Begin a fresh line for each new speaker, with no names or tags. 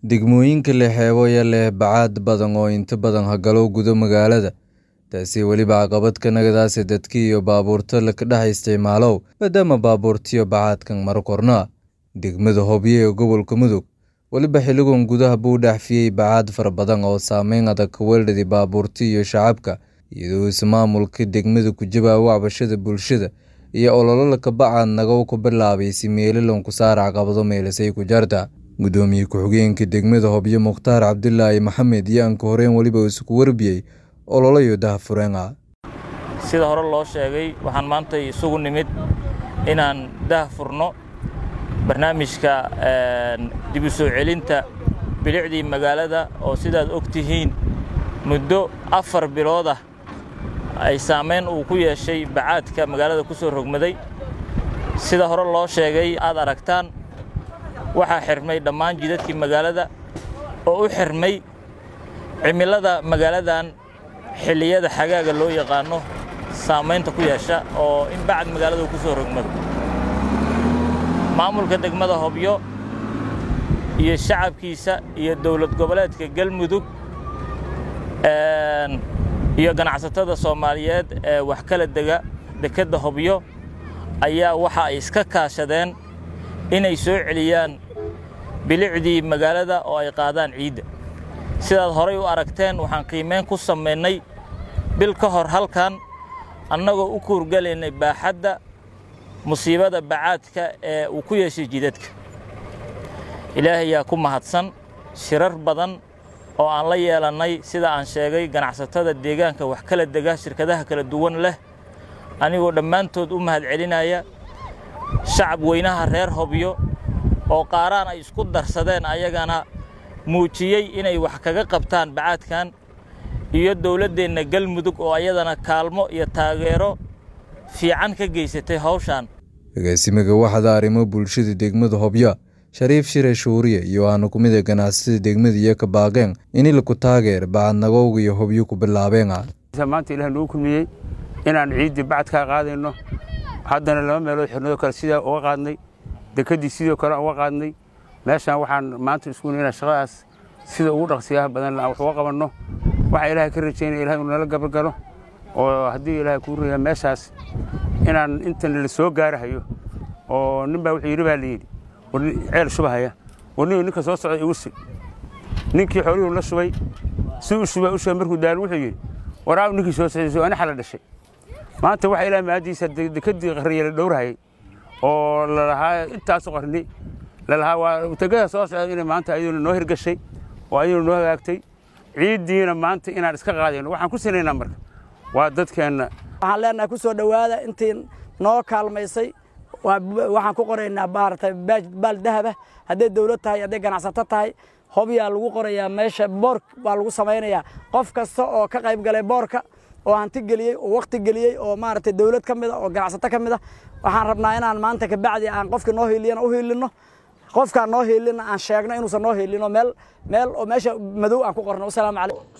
Degmooyinka leh xeebo leh bacaad badan oo inta badan hagalo gudo magaalada, taasi weliba caqabad ka nagadaase dadka iyo baabuurta la dhex isticmaalow maadaama baabuurtiyo bacaadkan maro korna. Degmada Hobyo ee gobolka Mudug weliba xiligan gudaha buu dhaafiyey bacaad fara badan oo saameyn adag ku weeraray baabuurta iyo shacabka, iyadoo ismaamulka degmadu ku jawaabo cabashada bulshada iyo olole ka bacaad naga ku bilaabay si meelalan ku saar caqabado meelasay ku jarta. Gudoomiye ku-xigeenka degmada Hobyo Mukhtaar Cabdilaahi Maxamed yaan ka horeen weliba isku warbiyey olole iyo daahfureen ah.
sida hore loo sheegay waxaan maanta isugu nimid inaan daahfurno barnaamijka dib u soo celinta bilicdii magaalada oo sidaad og tihiin muddo afar bilood ah ay saameyn uu ku yeeshay bacaadka magaalada ku soo rogmaday sida hore loo sheegay aad aragtaan waxaa xirmay dhammaan jidadkii magaalada oo u xirmay cimilada magaaladan xilliyada xagaaga loo yaqaano saamaynta ku yeesha oo in bacad magaalada ku soo rogmado maamulka degmada Hobyo iyo shacabkiisa iyo dowlad goboleedka Galmudug iyo ganacsatada Soomaaliyeed ee wax kala dega dekedda Hobyo ayaa waxa ay iska kaashadeen inay soo celiyaan bilicdii magaalada oo ay qaadaan ciidda sidaad horay u aragteen waxaan qiimeyn ku samaynay bil ka hor halkan annagoo u kuurgalaynay baaxadda musiibada bacaadka ee uu ku yeeshay jidadka ilaahay yaa ku mahadsan shirar badan oo aan la yeelannay sida aan sheegay ganacsatada deegaanka wax kala dega shirkadaha kala duwan leh anigoo dhammaantood u mahadcelinaya shacab weynaha reer Hobyo oo qaaraan ay isku darsadeen ayagana muujiyey inay wax kaga qabtaan bacaadkan iyo dowladdeenna Galmudug oo ayadana kaalmo iyo taageero fiican ka geysatay hawshan
agaasimaga waxda arrimo bulshada degmada Hobyo Shariif Shire Shuuriye iyo aanu ku mid ganacsatada degmada iyo ka baaqeen in la ku taageer bacad nagowga iyo Hobyo ku bilaabeen
maanta ilaahay noo kulmiyey inaan ciidii bacad ka qaadayno haddana laba meelood xirnado kale sidaa uga qaadnay dekedii sidoo kale uga qaadnay meeshaan waxaan maanta isku inaan shaqadaas sida ugu dhaqsiyaha badan aan wax uga qabanno waxaa ilaahay ka rajaynaya ilahay inuu nala gabalgalo oo haddii ilaahay kuu raya meeshaas inaan intan la soo gaarahayo oo nin baa wuxuu yidhi baa layidhi ceel shubahaya warniyo ninka soo socda igu sug ninkii xoolihuu la shubay si u shubay u shubay markuu daalo wuxuu yidhi waraaw ninkii soo socday ani xala dhashay maanta waxaa ilaahay maadiisa dekedii qarriye la dhowrahayay oo lalahaa intaasu qarni lalahaa waa tegada soo socda inay maanta ayaduna noo hirgashay oo ayaduna noo hagaagtay ciiddiina maanta inaan iska qaadayno waxaan ku sinaynaa marka waa dadkeenna
waxaan leenahay ku soo dhowaada intii noo kaalmaysay waxaan ku qoraynaa maaragtay baal dahaba hadday dawlad tahay hadday ganacsato tahay hobyaa lagu qorayaa meesha boor baa lagu samaynayaa qof kasta oo ka qayb galay boorka oo hanti geliyey oo wakti geliyey oo maaragtay dawlad ka mida oo ganacsato ka mid a waxaan rabnaa inaan maanta kabacdi aan qofkii noo hiiliyana u hiilinno qofkaan noo hiilina aan sheegno inuusan noo hiilino meel meel oo meesha madow aan ku qorno wasalaamu calaykum